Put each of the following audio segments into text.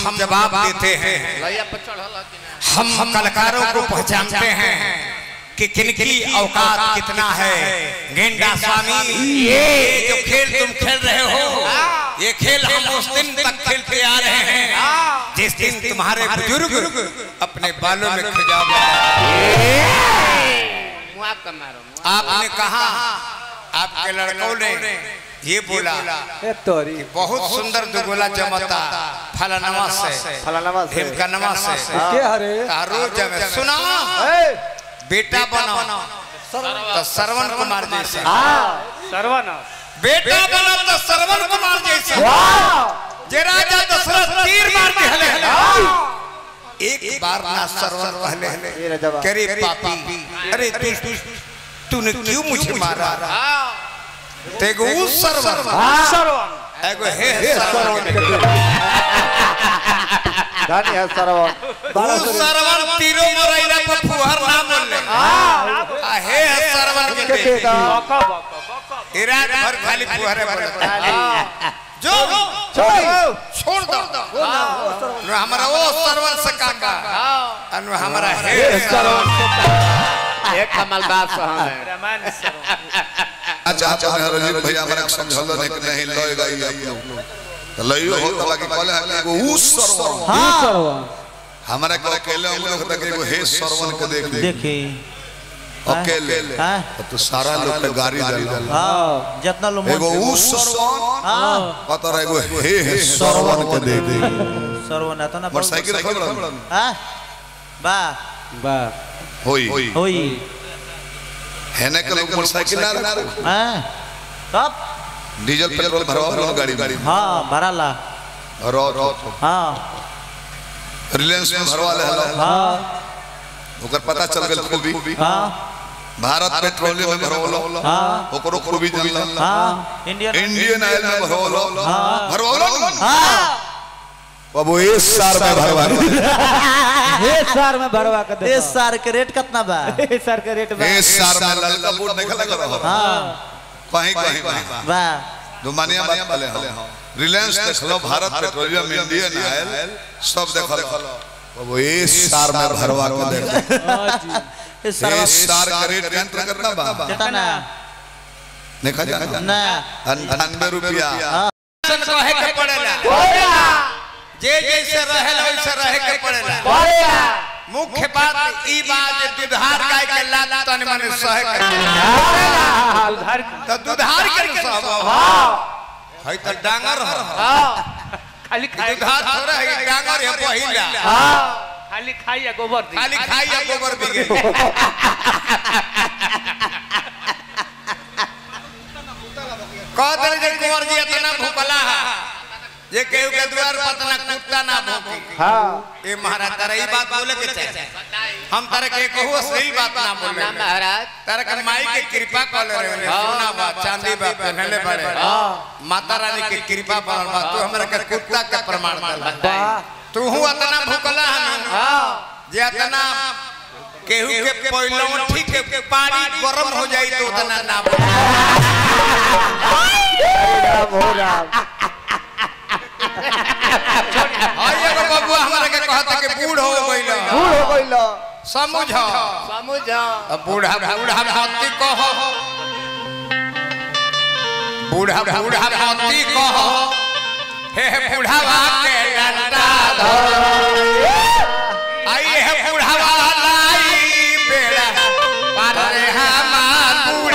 हम जवाब देते हैं लैया पर चढ़ल कि ना हम हम कलाकारों को पहचानते हैं कि किनकी औकात कितना है गेंडा स्वामी ये जो खेल तुम खेल रहे हो ये खेल हम उस दिन तक खेलते आ रहे हैं जिस दिन तुम्हारे बुजुर्ग अपने बालों में खिजाब मुआ का मारो मुआ आपने कहा आपके लड़कों ने ये बोला ए तोरी बहुत सुंदर दुगोला जमता फलानवा से फलानवा से ढेमकनवा से के हरे तारो जमे सुना ए बेटा बनो तो श्रवण कुमार जैसे सर्वनाश बेटा बनो तो श्रवण कुमार जैसे जे राजा दशरथ तीर मार दिहले एक बार ना श्रवण कहले ये रजवा करे पापी अरे तू तू- तूने क्यों मुझे मारा तेगो उस श्रवण सर्वन एगो हे ए श्रवण सरवन के धानी है सरवन बारह उस सौ श्रवण तीरो मरैला पर फुहर ना बोलले आ हे श्रवण के के बेटे बेटा बका बका बका ये रात भर खाली फुहरे बोलता जो छोड़ छोड़ दो नु हमारा वो सरवन से काका अनु हमारा हे एक कमल बात सहन है रामायण सर्वन अच्छा अच्छा मैं रजीव भैया हमरा के समझल नहीं कि नहीं लएगा ये आप लोग तो लइयो हो तो बाकी कहले है एगो उस सरवन हाँ सरवन हमरा के अकेले हम लोग तक एगो हे सरवन के देख ले देखी अकेले हाँ अब तो सारा लोग के गाड़ी डाल हाँ जितना लोग एगो उस सरवन हाँ पता एगो हे हे सरवन के देख ले सर्वना तो ना मोटरसाइकिल रखल बड़ा हाँ बा वाह होई होई है ना के लोग मोटरसाइकिल ना रखे हाँ कब डीजल पेट्रोल भरवा लो गाड़ी गाड़ी हाँ भराला रो रो हाँ रिलायंस में भरवा ले हलो हाँ ओकर पता चल गेल खूबी हाँ भारत पेट्रोलियम में भरवलो हाँ ओकरो खूबी जानला हाँ इंडियन इंडियन ऑयल में भरवलो भरवलो हाँ बाबू इस साल में भरवा हे सर में भरवा के दे इस सार के रेट कितना बा हे सर के रेट बा इस साल में ललका बोर्ड नहीं लगा रहा हाँ कहीं कहीं कहीं बा दुमानिया बात पहले हम रिलायंस देख लो भारत पेट्रोलियम इंडियन ऑयल सब देख लो बाबू इस साल में भरवा के देख इस सार इस साल का रेट यंत्र करना बा कितना देखा जा ना अंठानवे रुपया सन रहे के पड़ेला जे जैसे रहेला वैसे रहे के पड़ेला मुख्य बात ई बात जे दुधार गाय के लात तन मन सहे के उधार तो दुधार के न सब है तो डांगर हो खाली खाई दुधार थोड़ा है कि डांगर है पहिला खाली खाई या गोबर दी खाली खाई या गोबर बिगे कह दे जे कुंवर जी इतना भूखला है जे केहू के द्वार पर तना कुत्ता ना भूखी हाँ ए महाराज तारा ई बात बोले के चाहे हम तारा के कहू अश्लील बात ना बोले ना महाराज तारा के माई के कृपा कर ले रहे सोना बा चांदी बा पहनले बड़े माता रानी के कृपा पर बा तू हमरा के कुत्ता के प्रमाण दे तू हूं इतना भूखला हन जे इतना केहू के पहिलो ठीक के पानी गरम हो जाई तो उतना ना बोले। राम हो राम हई एगो बबुआ हमरा के कहता कि बूढ़ हो गइल बूढ़ हो गइल समझ समझ अब बूढ़ा बूढ़ा भक्ति कहो बूढ़ा बूढ़ा भक्ति कहो हे हे बूढ़ावा के डंडा धरो आई हे बूढ़ावा लाई बेड़ा पार रे हमार बूढ़ी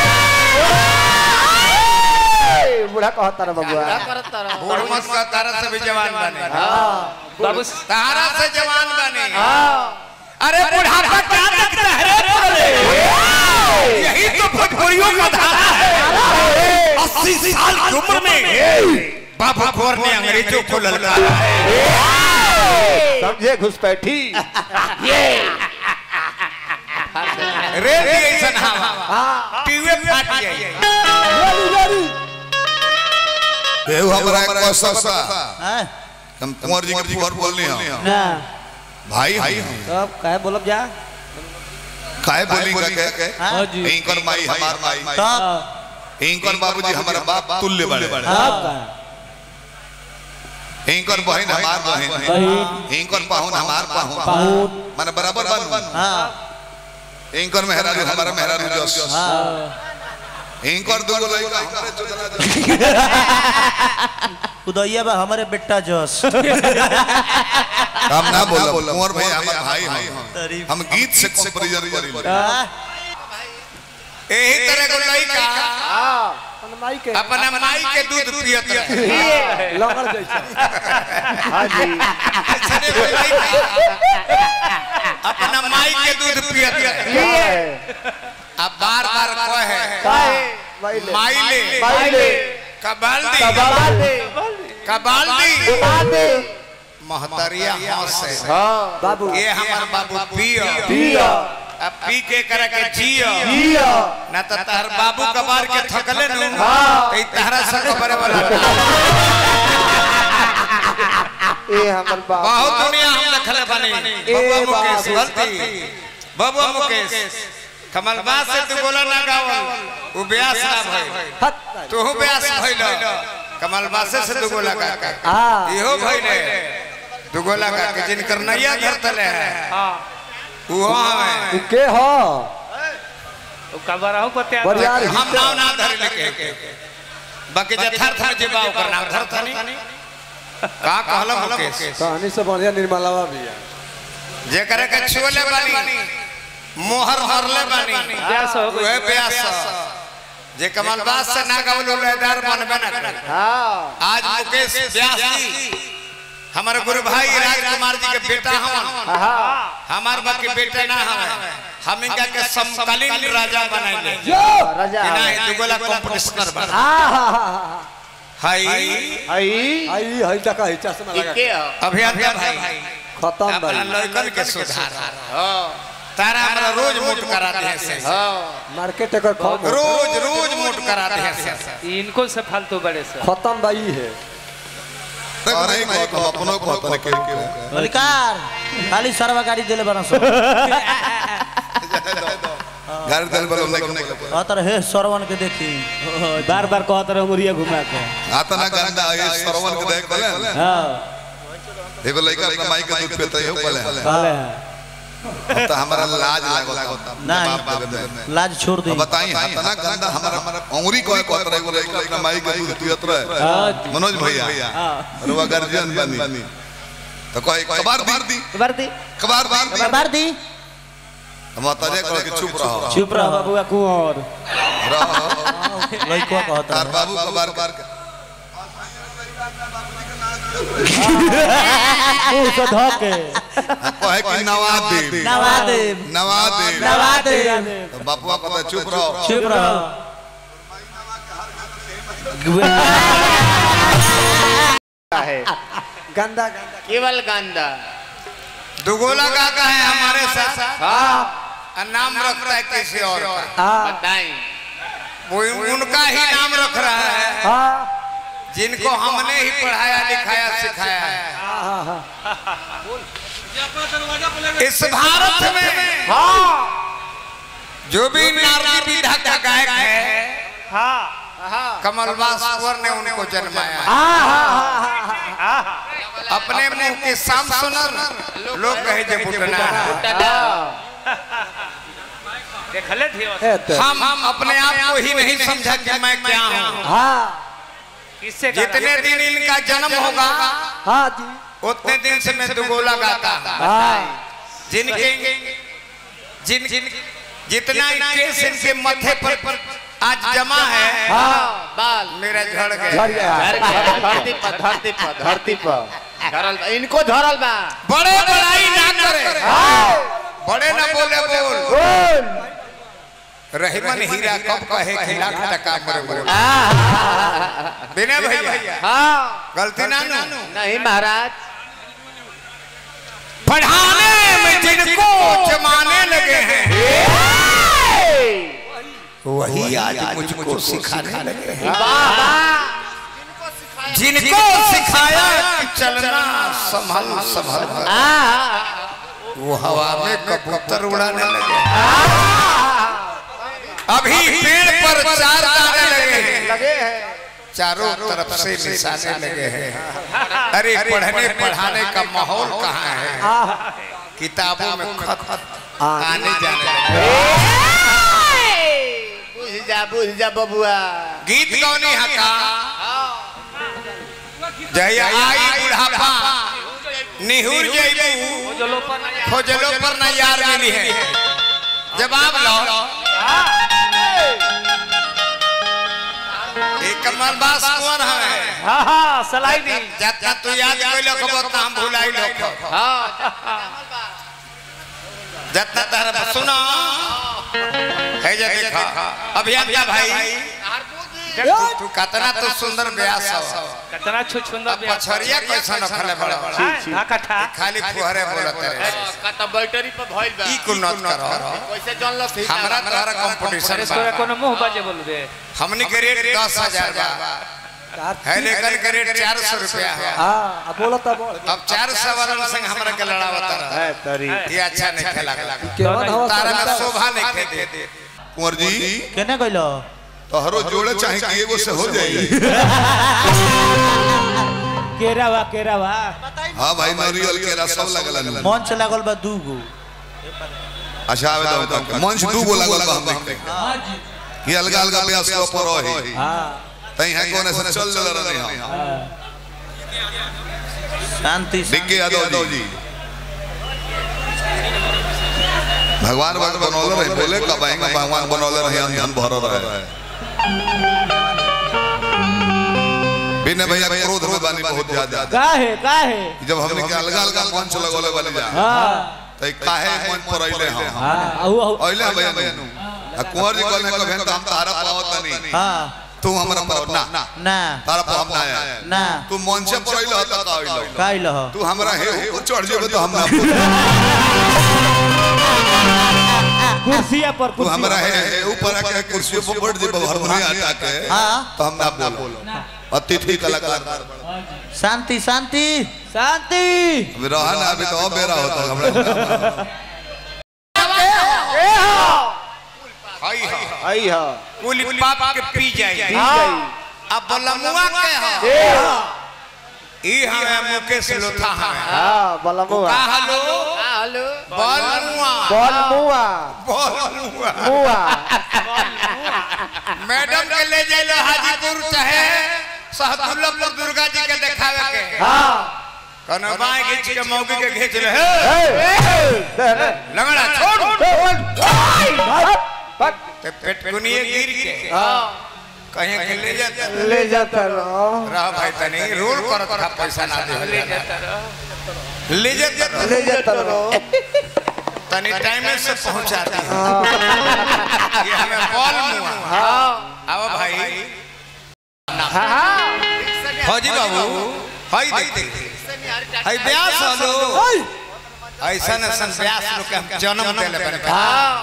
ए, बूढ़ा कहता रे बबुआ क्या करत रहो बूढ़ मत का तारा से भी जवान बने बाबू तारा से जवान बने अरे बुढ़ापा क्या लगता है रे तोरे? यही तो भोजपुरियों का धारा है अस्सी साल की उम्र में बाबा भोर ने अंग्रेजों को ललकारा है समझे घुसपैठी रे रे ऐसा हवा टीवे फाट जाए एहू हमरा एक कौशल सा हाँ हम कुंवर जी के फुहर बोलनी हम ना भाई हम सब काहे बोलब जा काहे बोली का के हाँ इनकर माई हमार माई तब इनकर बाबूजी हमारा बाप तुल्य बड़े अब का इनकर बहन हमार बहन बहन इनकर पाहुन हमार पाहुन पाहुन माने बराबर बन हाँ इनकर मेहरारू हमारा मेहरारू जस इनकर दूगो लड़का हमारे चुदना जस उदयिया बा हमारे बेटा जस हम ना बोला कुंवर भाई हमार भाई हैं तारीफ। हम गीत से कंपैरिजन करी हाँ, यही तरह को लड़का अपन माई के अपना माई के दूध पियत रहे लंगर जैसा हाँ जी ऐसने कोई लड़का अपना माई के दूध पियत रहे अब बार बार कहे काहे माई ले माई ले माई ले कबाल्दी कबाल दे कबाल्दी कबाल दे महतरिया हंसे बाबू ये हमार बाबू पियो पिया अब पी के करे के जियो पिया ना तो तहर बाबू कबार के थकले नु हाँ। तो ई तहरा से खबर वाला ए हमर बाप बहुत दुनिया हम देखले बनी बबुआ मुकेश बाबू। गलती बबुआ मुकेश कमलबास से तू बोला ना गावल उ ब्यास ना भइल हट तू ब्यास भइल कमलबास से तू बोला का हाँ। इहो भइले तू गोला का के जिनकर नैया धरतले है हाँ उहो हमें उ के हो वो कबराहू पते आ बरियार हम नाव ना धर लेके बाकी जथार्थ में जेबा ओकर नाम धरतनी का कहला मुकेश कहानी से बढ़िया निर्मलावा भी है जेकरे के छुले बानी मोहर हरले बानी ब्यास हो गई। उहे ब्यास जे कमलबास से ना गवलो लेदार बनबे ना करे हाँ आज मुकेश व्यास जी हमारे गुरु भाई राजकुमार जी के बेटा हवन हाँ हमार बाकी बेटा ना हवे हम इनका के समकालीन राजा बनाइले जो राजा बिना दुगोला कंपटीशनर बना आहा हाय आई आई हई तक हई चश्मा लगा के हो अभियंता भाई खत्म अपना भाई लड़कन के सुधार तारा हमरा रोज मोट करा दे से मार्केट एकर खत्म रोज रोज मोट करा दे से इनको से फालतू बड़े से खत्म भाई है अरे को अपनो को तने के के मलिकार खाली सरवा गाड़ी दिले बना सो घर दल बल नहीं अतर हे सरवन के देखी बार बार कहत रहे मुरिया घुमा के आता ना गंदा ये सरवन के देख पले हां एगो लड़का अपना माई के दूध पीता है पले पहले अब तो हमारा लाज लागता नहीं। जवाब देवे में लाज छोड़ दी अब बताई हाथ ना गंदा हमारा अंगुरी को को तरह एगो लड़का अपना माई के दूध पियत रहे हां मनोज भैया रुआ गार्जियन बनी तो कोई कबार दी वर्दी कबार दी बार दी माता जी कह के चुप रहो चुप रह बाबूआ कुंवर रहो लइकवा कहता तार बाबू कबार कर के मुंह से धके कहे कि नवा दे नवा दे नवा दे नवा दे तो बापुआ कहता चुप रहो चुप रहो गंदा गंदा केवल गंदा दुगोला काका है हमारे साथ और नाम रखता है किसी और का हां बताई वो उनका ही नाम रख रहा है हां जिनको हमने ही पढ़ाया लिखाया सिखाया है हां इस भारत में जो भी नारदी विधा का गायक है हाँ कमलवास कुंवर ने उनको जन्माया है। हाँ अपने मुंह के साम सुनर लोग कहे जे बुटना देख ले थे ए ते हम हम अपने आप को ही नहीं समझा कि मैं क्या हूँ हां किससे जितने दिन इनका जन्म होगा हां जी उतने दिन से मैं दुगोला गाता हां जिनके जिन जिन जितना केस इनके माथे पर आज जमा है हां बाल मेरा झड़ झड़ गया गया धरती पर धरती पर धरती पर धरल बा इनको धरल बा बड़े बड़ाई ना करे बड़े ना बोले बोल बोल रहीमन हीरा कब कहे कि लाख टका मरे मरे बिना भैया हाँ गलती ना नु नहीं महाराज पढ़ाने में जिनको जमाने लगे हैं वही आज मुझको सिखाने लगे हैं वाह वाह जिनको सिखाया कि चलना संभल संभल वो हवा में कबूतर उड़ाने लगे अभी पेड़ पर चार दाने लगे हैं लगे हैं चारों तरफ से निशाने लगे हैं अरे पढ़ने पढ़ाने का माहौल कहाँ है किताबों में खत आने जाने लगे बुझ जा बुझ जा बबुआ गीत गौनी हका जहिया आई बुढ़ापा निहुर जइबू खोजलो पर ना जा। खोजलो पर ना यार मिली है जवाब लो एक कमल बास कौन है हाँ हाँ सलाई दी जितना तू याद कोई लोग बहुत हम भुलाई लोग जितना तारा सुना है जे देखा अभियंता भाई तू तू कितना तो सुंदर ब्यास हो कितना छु छुंदा अब पछरिया कैसा न खले बड़ा बड़ा हाँ कट्ठा खाली फुहरे बोलत रहे कत बैटरी पर भइल बा ई कुनत करो कैसे जानल सही हमरा तोहरा कंपटीशन अरे तोरा कोनो मुंह बाजे बोल दे हमनी के रेट दस हजार बा है लेकिन के रेट चार सौ रुपया है हाँ अब बोला तब बोल अब चार सौ वाला संग हमरा के लड़ावत रहा है तरी ये अच्छा नहीं खेला केवन हवा तारा में सब शोभा नहीं खे दे कुंवर जी केने गइलो तोहरो जोड़े चाहे कि एगो से हो जाई केरावा केरावा हाँ भाई नारियल के रस सब लगल है। मंच लागल बा दूगो अच्छा आवे दो तक मंच दू गो लागल बा हम देखते हैं। ये अलग अलग ब्यास के ऊपर रही तई है कोने से चल चल रहे हैं शांति डिग्गे यादव जी भगवान भक्त बनौले रहे बोले कब आएंगे भगवान बनौले रहे अंधन भर रहे बिना भैया क्रोध में बानी बहुत ज्यादा काहे काहे जब हमने के अलग अलग मंच लगोले वाली जा हाँ तई काहे मंच पर अइले हम हाँ अहु अहु अइले भैया नु आ कुंवर जी कहले कब हम हम तारा पावत नहीं हाँ तू हमरा पर ना ना तारा पर हम ना आया ना तू मंच पर अइले त का अइले काइल हो तू हमरा हे ऊपर चढ़ जेबे तो हम ना कुर्सिया पर तू कुर्सी हमरा है है ऊपर आके कुर्सी पर बैठ जेबे हारमोनियम हटा के हाँ तो हम ना बोलो अतिथि कलाकार शांति शांति शांति अभी रहा ना अभी तो और बेरा होता हमरा हई ह आई हा कुल पाप के पी जाए आई अब बलमुआ के ह ई हमें मुकेश लोथा हमें हां बलमुआ का हलो हेलो बलमुआ बलमुआ बलमुआ मुआ मैडम के ले जाइलो हाजीपुर चाहे सहदुल्लापुर दुर्गा जी के देखावे के हां कनो बाएं खींच के मौके के खींच ले हे लगड़ा छोड़ ते पेट कुनिए गिर के कहीं के ले जाता ले जाता रहो रह भाई तनी रोल करत था पैसा ना दे ले जाता ले जाता ले जाता रहो तनी टाइम से पहुंचा दी ये हमें बॉल मुआ हां आओ भाई हां फौजी बाबू हाय देख हाय ब्यास हलो ऐसा न सन ब्यास लोग के हम जन्म देले बने हां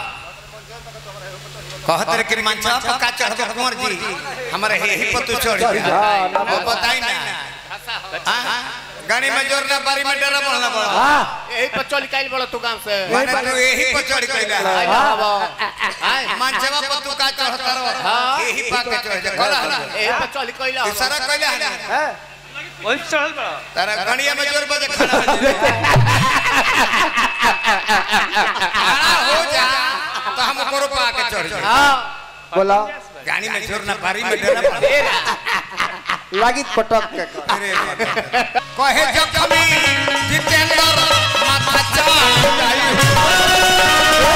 कहत रे कि मंचा पर का चढ़बो कुंवर जी हमरे हे ही पर तू चढ़ हाँ, ना वो बताई ना हाँ? गाड़ी में जोर ना बारी में डरा बोलना बड़ा हां यही पर चल काइल बड़ा तू काम से माने तू यही पर चढ़ कइला हां मंचवा पर तू का चढ़ता रहो यही पा के चढ़ जा कला यही पर चल कइला तू सारा कइला है ना वही चढ़ल बड़ा तारा गणिया में जोर बजे खड़ा हो जा खड़ा हो जा तो हम ऊपर पा के चढ़ जा हां बोला गाड़ी में जोर ना बारी में डरा पड़ा लागी पटक के अरे कहे जखमी जितेंद्र माथा चाट जाई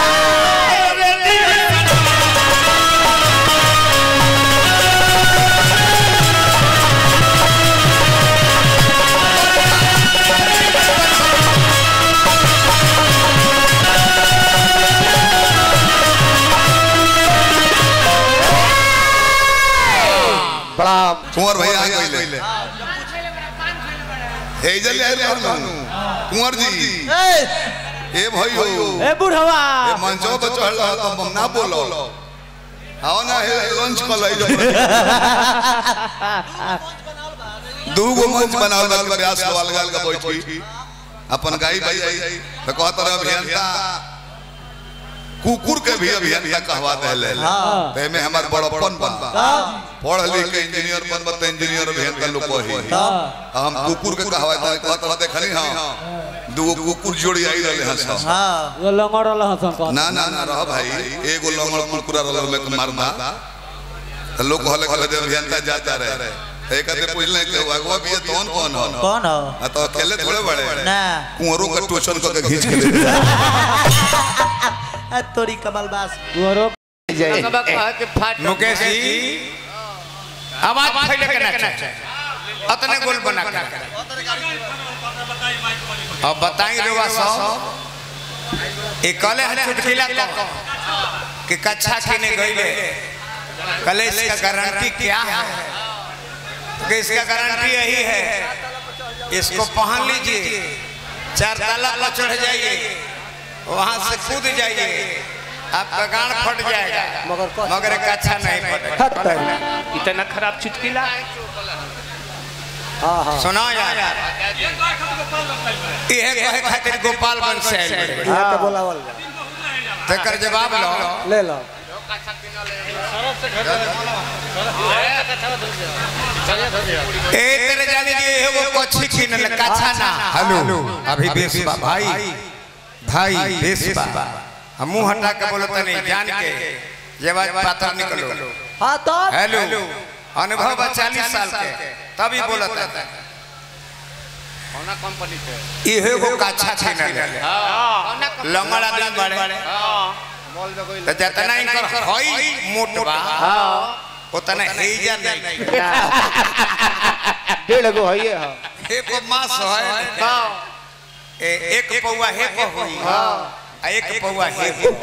प्रणाम कुंवर भैया आ गइले हे जले आइले हम कुंवर जी ए ए भाइयो ए बुढ़वा ए मंचो पे चढ़ रहा तो हम ना बोलो आओ ना हे लंच कर लै दू गो मंच बनावल बा के ब्यास के अलग अलग बैठी अपन गाई बाई तो कहत रहे अभियंता कुकुर के भी अभियंता कहवा देले हाँ। ते में हमार बड़प्पन बन पढ़ लिख के इंजीनियर बन बत इंजीनियर अभियंता लोग कही हम कुकुर के कहवा दे कहत कहत देखनी हां दो कुकुर जोड़ी आई रहले हंस हाँ वो लंगड़ वाला हसन कौन ना ना ना रह भाई एगो लंगड़ कुकुरा रहल में के मारना तो लोग कहले कहले दे अभियंता जाता रहे एक आदमी पूछले कि अगवा भी ये कौन कौन हो कौन हो आ तो अकेले थोड़े बड़े ना कुंवरों का ट्यूशन करके खींच के ले गया। आ, तोरी कमल बास गुरो मुकेश जी आवाज फैले के ना अतने गोल बना के अब बताई रेवा सब ये कले है चुटकिला को कि कच्छा किने गईले कले इसका गारंटी क्या है कि इसका गारंटी यही है इसको पहन लीजिए चार ताला पर चढ़ जाइए वहां से कूद जाइए आपका गांड फट जाएगा मगर एक अच्छा नहीं फटेगा इतना खराब चुटकिला सुना यार यह कहे खातिर गोपालगंज से आइल बड़े। तो बोला बोल तेकर जवाब लो ले लो ए तेरे जाने जी ये वो कच्छी किनल कच्छा ना हेलो अभी बेसबा भाई भाई बेसबा हम मुंह हटा के बोलते नहीं जान के ये बात पातर निकलो हाँ तो हेलो अनुभव बा चालीस साल के तभी बोलता है इहे वो कच्छा किनल लंगड़ा दिन बड़े तो जितना इनकर हई मोट बा उतना हेजा नहीं डेढ़ गो है ये हाँ हे को मास है ए एक पौवा हे को हुई आ एक पौवा हे को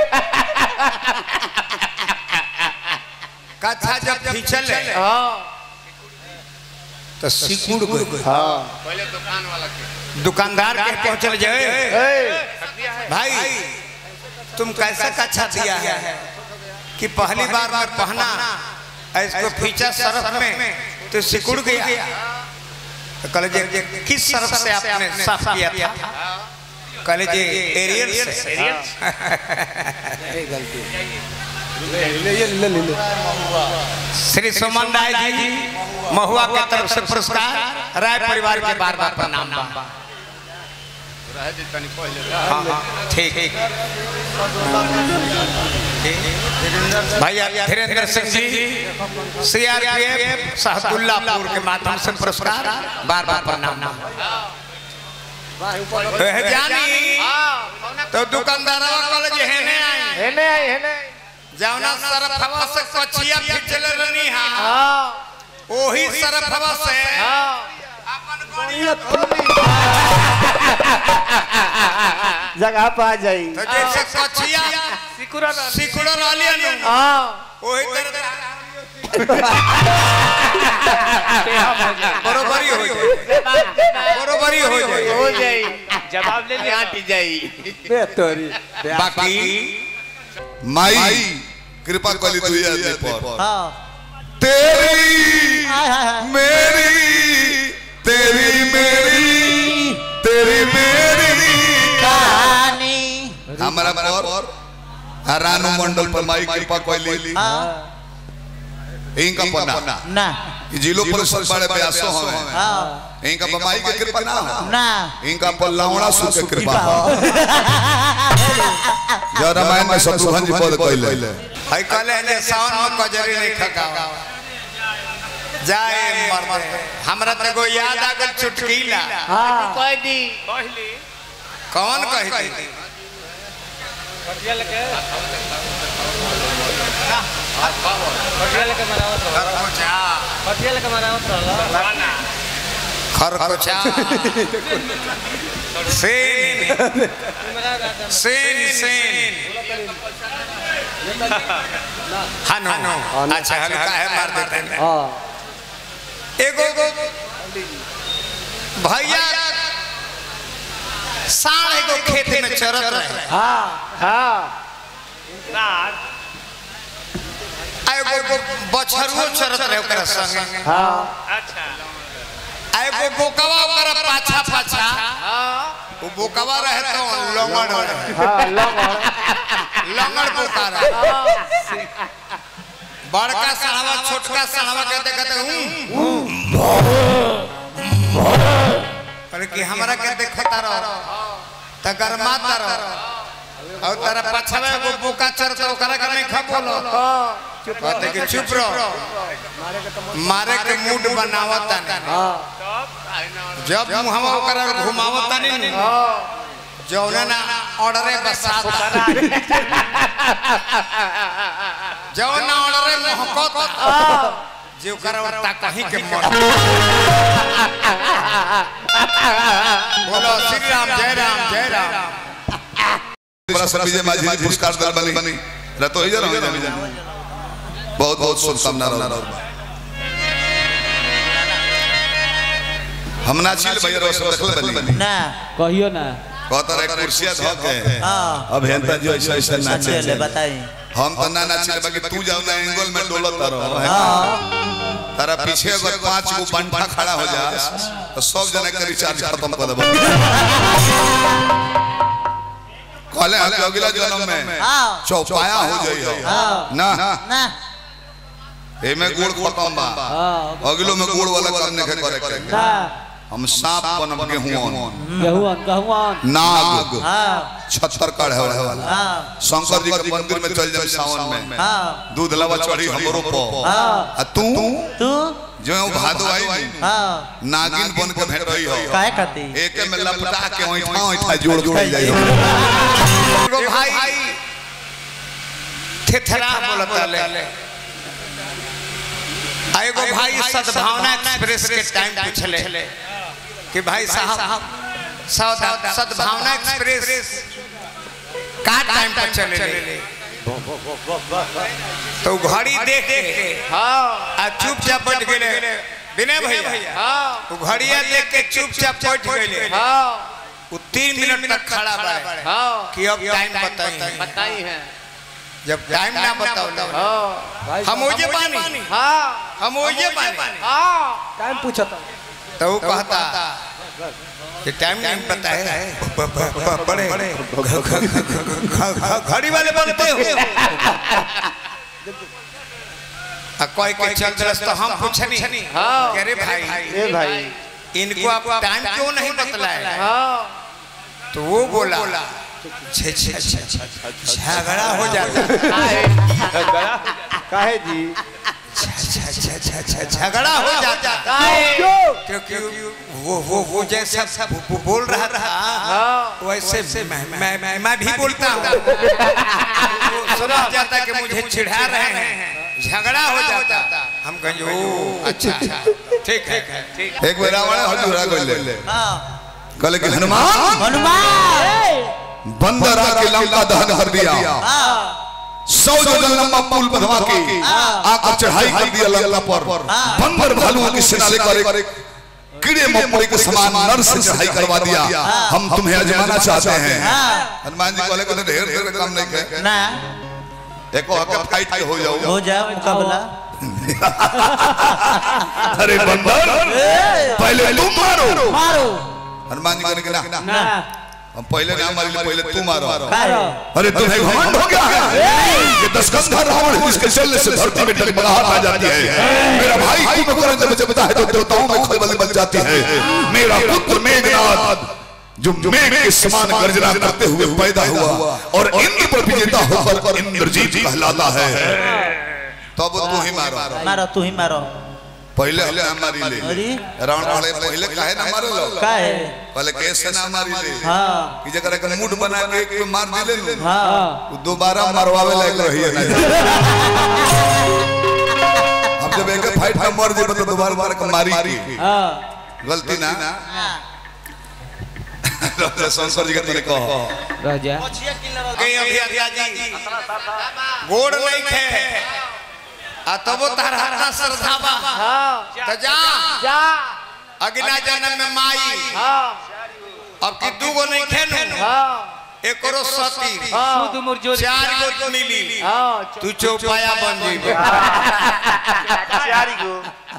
कच्छा जब खींचल तो सिकुड़ गई हाँ दुकानदार के पहुंचल जाए भाई तुम कैसा कच्छा दिया है कि पहली बार मैं पहना इसको फीचा सरफ में तो सिकुड़ गया तो कल जे किस सरफ से आपने साफ किया था कल जे एरियल से श्री सुमन राय जी महुआ के तरफ से पुरस्कार राय परिवार के बार बार प्रणाम बा। हाँ, हाँ, ठीक ठीक भैया धीरेन्द्र सिंह जी सीआरपीएफ साहबुल्लापुर के माध्यम से पुरस्कार बार बार प्रणाम वह जानी तो दुकानदारवा कॉलेज हेने आई हेने आई हेने जौना सरफवा से कचिया खींचल रहनी हा ओही सरफवा से जगह पे आ जाई तो जैसे कचिया सिकुरा सिकुड़ रहली नु हाँ ओही तरह बरोबरी हो जाए बरोबरी हो जाए हो जाई जवाब ले लिया आटी जाई बेहतरी बाकी माई कृपा कली तू ये आदमी पर हाँ तेरी हाय हाय हाय मेरी तेरी मेरी तेरी मेरी कहानी हमारा पर रानू मंडल पर माई कृपा कली हाँ इनका पना ना ई जिलो परिषद बड़े ब्यासो हमें हाँ इनका बमाई के कृपा ना हो ना इनका पर लावड़ा सु के कृपा कृपा हो हो जो रामायण में शत्रुघ्न जी पद कहले हई कहले ने सावन में कजरी नहीं खकावा जाए मर हमरा त एगो याद आ गल चुटकीला कह दी पहली कौन कही थी पटिया लेके पटिया लेके मनावत रहो खरकोचा पटिया लेके मनावत रहो खरकोचा सेन सेन सेन हनु अच्छा हल्का है मार देते हैं हाँ एगो भैया साढ़ एगो खेत में चरत रहे हाँ हाँ नार आ एगो बछरुओ चरत रहे ओकरा संगे हाँ अच्छा आ एगो बोकवा ओकरा पाछा पाछा वो बोकवा रहे तो लंगड़ रहे हाँ लंगड़ लंगड़ पुकारा बड़का सड़वा छोटका सड़वा कहते कहते हूँ पर कि हमरा के देखता रहो त गरमाता रहो और तारा पछवे वो बोका चरता ओकरा के नहीं खा बोलो कहते कि चुप रहो मारे के मूड बनावता नहीं जब मुहवा ओकरा घुमावता नहीं जौना ना ऑर्डरे बसाता जौना ऑर्डरे मोहकत जे ओकरा वरता कहीं के मन बोलो श्री राम जय राम जय राम बड़ा सर विजय माझी जी पुरस्कार दल बनी बनी रतो इधर हो बहुत बहुत शुभकामना रहो हम नाचिल भैया रो सब देखले बनी ना कहियो ना कहता रे कुर्सिया धो के हाँ अभियंता जी ऐसा ऐसा नाचे चले बताई हम तो ना नाचिल बाकी तू जाओ ना एंगल में डोलत रहो तारा पीछे अगर पांच गो बंठा खड़ा हो जा तो सब जना के रिचार्ज खत्म कर देबो कहले हम कि अगला जन्म में हाँ चौपाया हो जाई हो हाँ ना ना एमे गुड़ खत्म बा हाँ अगलो में गुड़ वाला काम नहीं करे करे ना हम सांप बनब गेहूं गहुआन गहुआन नाग हाँ छत्तर काढ़े वाला हाँ शंकर जी के मंदिर में चल जाए सावन में हाँ दूध लवा चढ़ी हमरो पो हाँ आ तू तू जो भादो आई हाँ नागिन बन के भेट रही हो काहे खाती एक में लपटा के ओइठा ओइठा जोड़ के जाई हो एगो भाई थेथरा बोलता ले आ एगो भाई सद्भावना एक्सप्रेस के टाइम पूछले कि भाई साहब सद- सद्भावना एक्सप्रेस का टाइम पर चले तो घड़ी देख के आ चुपचाप बैठ गेले विनय भैया वो घड़िया देख के चुपचाप बैठ गेले वो तीन मिनट तक खड़ा बा कि अब टाइम बताई बताई है जब टाइम ना बताओ हम ओजे पानी हम ओजे पानी टाइम पूछता तो वो कहता कि टाइम नहीं पता है बड़े घड़ी वाले बनते हो आ कोई के चल रस तो हम पूछनी कह रे भाई ए भाई इनको आप टाइम क्यों नहीं बतलाए तो वो बोला छे छे छे झगड़ा हो जाता काहे जी छ- छ- छ- छ- झगड़ा हो जाता क्योंकि वो वो वो जैसा वो- वो बोल रहा था वैसे मैं मैं मैं मैं भी बोलता हूँ वो समझ जाता कि मुझे चिढ़ा रहे हैं झगड़ा हो जाता हम कहेंगे ओ अच्छा अच्छा ठीक है ठीक एक बेर रावण हजूरा गइले हाँ कहले कि हनुमान हनुमान बंदर आके लंका दहन कर दिया हाँ सौ जोजन लंबा पुल बनवा के आकर चढ़ाई कर दिया लंका पर बंदर भालुओं की सेना लेकर कीड़े मकोड़े के समान नर से चढ़ाई करवा दिया हम तुम्हें आजमाना चाहते हैं हाँ हनुमान जी कहले कहले ढेर ढेर काम नहीं के ना एको हके फाइट के हो जाओ हो जाओ मुकाबला अरे बंदर पहले तुम मारो मारो हनुमान जी कहने के ना ना हम पहले ना मारी पहले तू मारो काहे अरे तुम्हें घमंड हो गया है ये दसकंधा रावण है जिसके चलने से धरती में डगमगाहट आ जाती है मेरा भाई कुंभकर्ण जब जबता है तो देवताओं में खलबली बच जाती है मेरा पुत्र मेघनाद जो मेघ के समान गर्जना करते हुए पैदा हुआ और इंद्र पर विजेता होकर इंद्रजीत कहलाता है तब तू ही मारो मारो तू ही मारो पहले हले हमारी ले अरे रावण वाले पहले काहे ना मारे लो काहे पहले कैसे ना मारी ले हाँ कि जकरा के मूड बना के एक पे मार दिले नु हाँ वो दोबारा मरवावे लायक रही है ना अब जब एक फाइट में मर जेबे तो दोबारा मार के मारी की हाँ गलती ना राजा शंकर जी के तने कहो रह जा गई अभी अभिया जी गोड़ नहीं खे आ तबो तार हरा श्रद्धा बा तो जा जा अगला जन्म में माई अब की दू गो नहीं खे नु एकरो सती शुद्ध मुरझोर चार गो मिली हाँ तू चौपाया बन जीबो चारी गो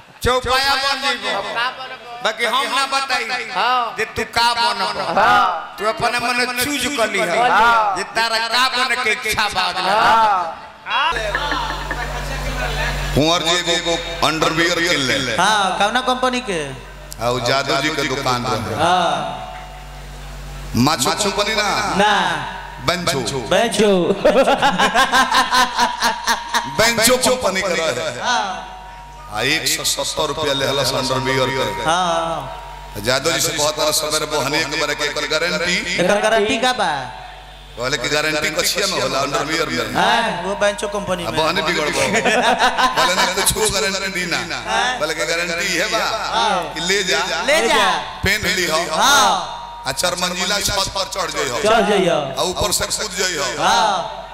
चौपाया बन जीबो बाकी हम ना बताई हाँ जे तू का बनब तू अपने मन चूज कर ली है जे तारा का बने के इच्छा बाद में कुंवर जी एगो अंडरवियर किन ले हाँ कौना कंपनी के आ उ जादव जी के दुकान रहे हाँ माछो कंपनी ना ना बेंचो बेचो बेंचो कंपनी के रहे आ एक सौ सत्तर रुपया ले हला अंडरवियर के हाँ जादव जी से बहुत तरह सवेरे बोहनी के बारे के एकर गारंटी एकर गारंटी का बा कहले कि गारंटी कछिया में होला अंडरवियर में हाँ वो बेंचो कंपनी अब में बहने बिगड़ गो बोले ना कुछ गारंटी दी ना बोले कि गारंटी है बा कि ले जा ले जा पेन ली हो हाँ आ चार मंजिला छत पर चढ़ जाई हो चल जाइयो आ ऊपर से कूद जाई हो हाँ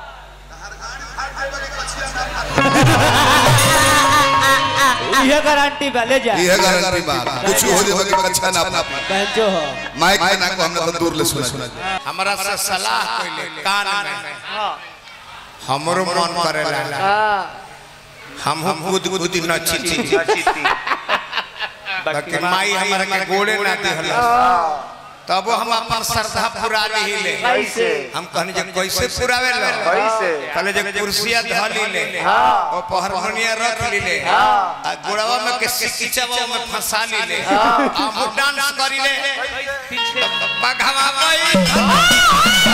ये गारंटी बा ले जा ये गारंटी बा कुछ हो जाए कि कच्छा ना अपना बेंचो हो माइक में ना को हमने तो दूर ले सुना हमरा से सलाह कइले कान में हमरो मन करेला हम कूद कूद नची बाकी माई हमरा के गोड़े ना दिहला तब हम अपन श्रद्धा पूरा ली ले कैसे हम कहनी जे कैसे पुरावे ले कैसे कहले जे कुर्सिया धली ले और पहरमनिया रख ली ले आ गोड़वा में के सिकिचवा में फंसा ली ले आ हम डांस करी ले बघवा गई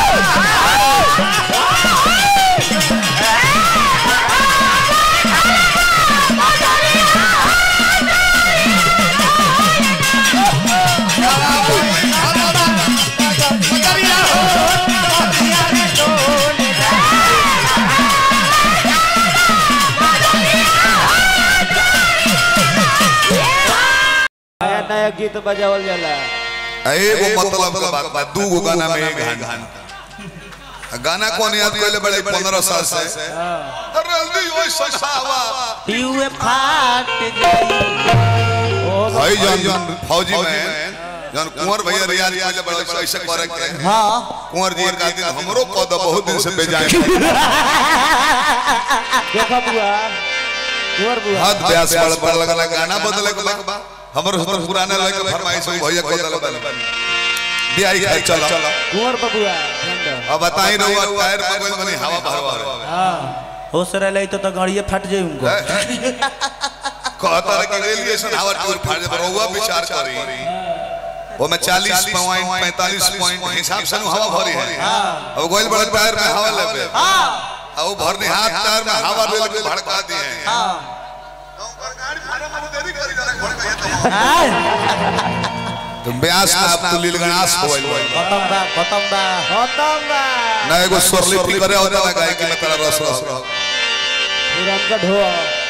नया नया गीत बजावल जाला एगो मतलब के बात बा दू गो गाना में एक घंटा गाना कौन याद कइले बड़े 15 साल से जल्दी ओए ससावा टीवे फाट गई भाई जान जान फौजी में जान कुंवर भैया रियाज कइले बड़े ऐसे करे के हाँ कुंवर जी एक दिन हमरो पद बहुत दिन से बेजाय देखा बुआ कुंवर बुआ हाथ ब्यास बड़ बड़ लगला गाना बदले के बा हमरो तो पुराना लगे के फरमाइश हो भैया को दल बदल बियाई खाए चला कुंवर बबुआ ध्यान दो अब बताई रहुआ टायर बगल में हवा भरवा हो सर ले तो तो गाड़िए फट जाई उनको कहता रहे कि रेलवे स्टेशन हवा टूर फाड़ दे रहुआ विचार करी वो में 40 पॉइंट 45 पॉइंट हिसाब से हवा भरी है अब गोइल बड़े टायर में हवा लेबे अब वो भरने हाथ टायर में हवा ले के भड़का दिए हैं तो ब्यास ना अब तो लीलगणास होइल खत्म बा खत्म बा खत्म बा ना एगो स्वरलिपि करे होता ना गाय के तेरा रस रस पुरान का ढो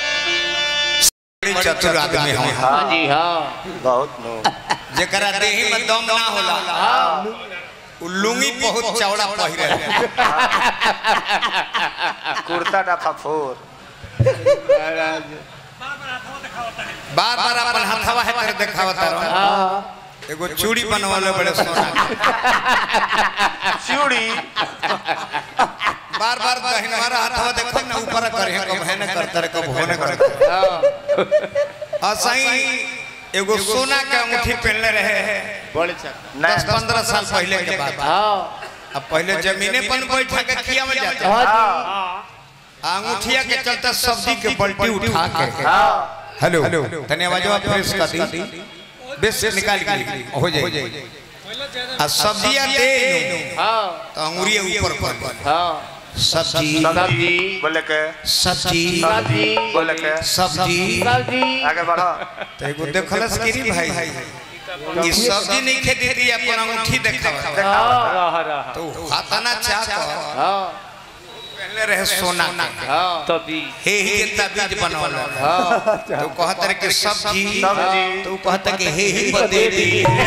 चतुर आदमी हम हाँ जी हाँ बहुत नो जेकरा देही में दम ना होला उ लुंगी बहुत चौड़ा पहिरे कुर्ता डफा फोर बार बार अपन हथवा है तेरे देखावता रहो एगो चूड़ी बनवाले बड़े सोना के। चूड़ी बार बार दहिनवारा हथवा देखो ना ऊपर करे है कब है ना करता रे कब होने करता असई एगो सोना के अंगूठी पहनले रहे बड़े छक दस पंद्रह साल पहले के बात अब पहले जमीने पर बैठा के खिया में जाता अंगूठिया के चलते सब्जी के बल्टी उठा के हेलो धन्यवाद फ्रेश कर दी बेस निकाल के हो जाए आ सब्जियां दे तो अंगूरिया ऊपर पर सब्जी सब्जी बोले के सब्जी सब्जी बोले के सब्जी सब्जी आगे बढ़ो तो एगो देखलस गिरी भाई ये सब्जी नहीं खेती थी अपन अंगूठी देखावा रह रह तो हाथाना चाह पहले रहे सोना के तभी हे ही के तबीज बनवल तो कहत रहे कि सब्जी सब्जी। तो कहत कि हे ही बदे दी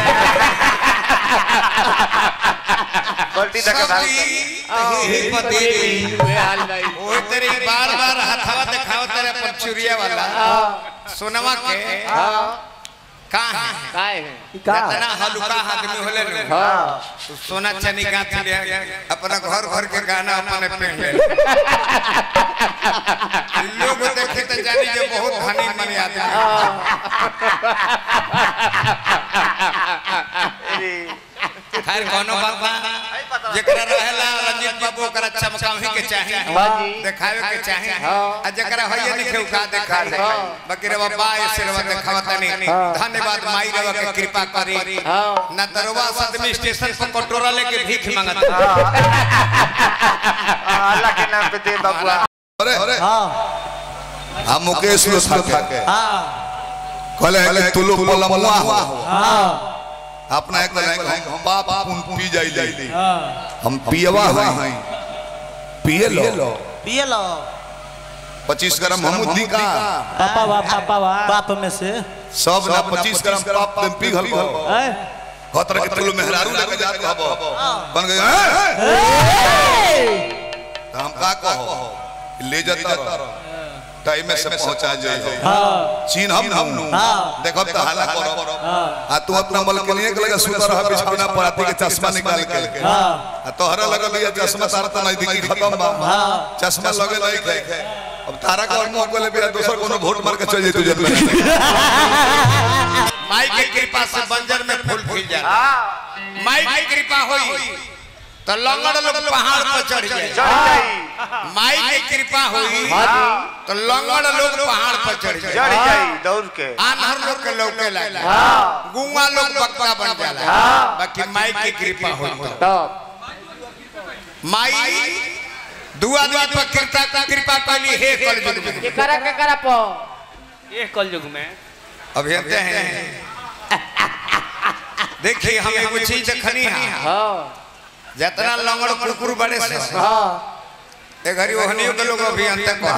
पलटी देखे भाग सब्जी हे ही बदे दी ओए तेरे बार बार हथवा दिखाओ तेरे पर चुरिया वाला सोनवा के का है कितना हलुका आदमी होले रे तो सोना चनी गाथ ले अपना घर घर के गाना अपने पहन ले लोग देखे तो जानी जे बहुत धनी मनी आदमी अरे खैर कोनो बात ना जेकरा रहेला रंजीत बाबू ओकरा चमकावे के चाहे हाँ जी। देखावे के चाहे हाँ। आ जेकरा होइए लिखे उका देखावे हाँ। बाकी रे बाबा ऐसे रवा देखावा तनी धन्यवाद माई रवा के कृपा करी हाँ। ना दरवा सदमी स्टेशन पर कटोरा लेके भीख मांगत अल्लाह के नाम पे दे बबुआ अरे अरे हाँ हम मुकेश लोथा के हाँ कहले है कि तुलु पलमुआ हो हाँ अपना एक लाइन हम बाप पुन पी जाई जाई हाँ हम पियवा हैं पिए लो पिए लो 25 ग्राम हमूदी का पापा वाह पापा वाह बाप में से सब ना 25 ग्राम पाप तुम पिघल गो हैं? खतर के तुलु मेहरारू लेके जात हबो बन गए हैं? तो हम का कहो ले जाता रहो टाइम में से पहुंचा जाई हाँ चीन हम हम हाँ। देखो तो हाला करो आ तू अपना बल के लिए लगा सुतर रहा बिछौना पर आती के चश्मा निकाल के हाँ आ तोहरा लगा लिया चश्मा तारा तो नहीं दिखी खत्म बा चश्मा लगे नहीं खे अब तारा का मुंह को ले बिना दूसर कोनो वोट मार के चल जाई तुझे माई के कृपा से बंजर में फूल खिल जाए माई की कृपा होई तो लंगड़ लोग पहाड़ पर चढ़ जाए चढ़ जाई माई के कृपा हुई तो लंगड़ लोग पहाड़ पर चढ़ चढ़ जाए जाई दौड़ के आनहर लोग के लौके लागे गुंगा लोग बक्का बन जाला बाकी माई की कृपा हुई तो तब माई दुआ दुआ पर कृपा कृपा कैली हे कर जुग में केकरा केकरा पो ये कलयुग में अभियंते हैं देखिए हम एगो चीज देखनी है हाँ जितना लंगड़ कुकुर बड़े से हाँ ए घरी ओहनियो के लोग अभियंता को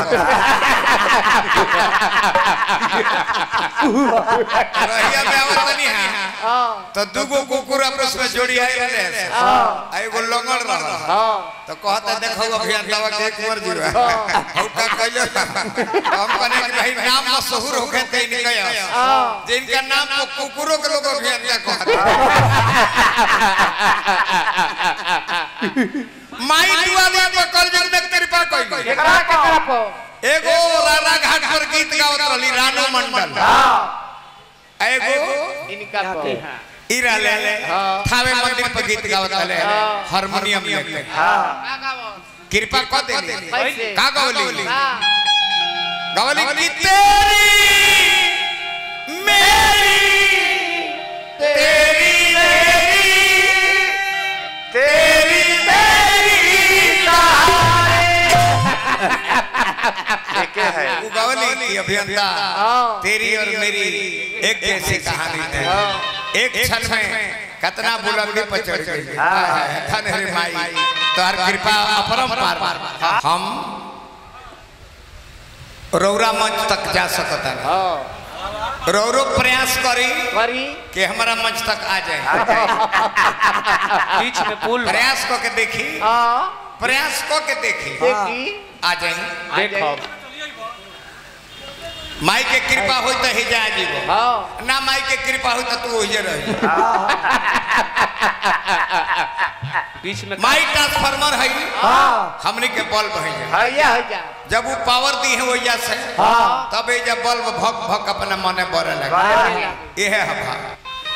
रहिया में आवत नहीं है हाँ तो दूगो कुकुर आपस में जोड़ी आई रहे आ एगो लंगड़ रहा हाँ तो कहता देखो अभियंता के एक मर जीवा हम का कहले हम कने कि भाई नाम मशहूर होखे ते निकय जिनका नाम को कुकुरों के लोग अभियंता कहते माई दुआ दुआ पर कर जग में कृपा कइली केकरा केकरा पो एगो राणा घाट पर गीत गावत रहली रानो मंडल एगो इनका पो ईरा ले थावे मंदिर पर गीत गावत रहले हारमोनियम लेके कृपा कर देली कैसे का गवली हाँ गवली की तेरी मेरी तेरी मेरी तेरी मेरी एक है वो गवली की अभियंता तेरी और मेरी एक जैसी कहानी है एक क्षण में कितना बुलंदी पर चढ़ गई धन रे माई तोहर कृपा अपरंपार हम रौरा मंच तक जा सकता है रौरो प्रयास करी करी कि हमारा मंच तक आ जाए बीच में पुल बा। प्रयास को के देखी हाँ प्रयास को के देखी देखी आ जाए देखो माई के कृपा होई तो ही जा जीवो हाँ ना माई के कृपा होई तो तू ओहिए रही बीच में माई ट्रांसफार्मर है हाँ हमनी के बल्ब है हैया हैया जब वो पावर दी है वजह से हाँ तब ये जब बल्ब भक भक अपने मने बरे लगे हाँ यह है भाव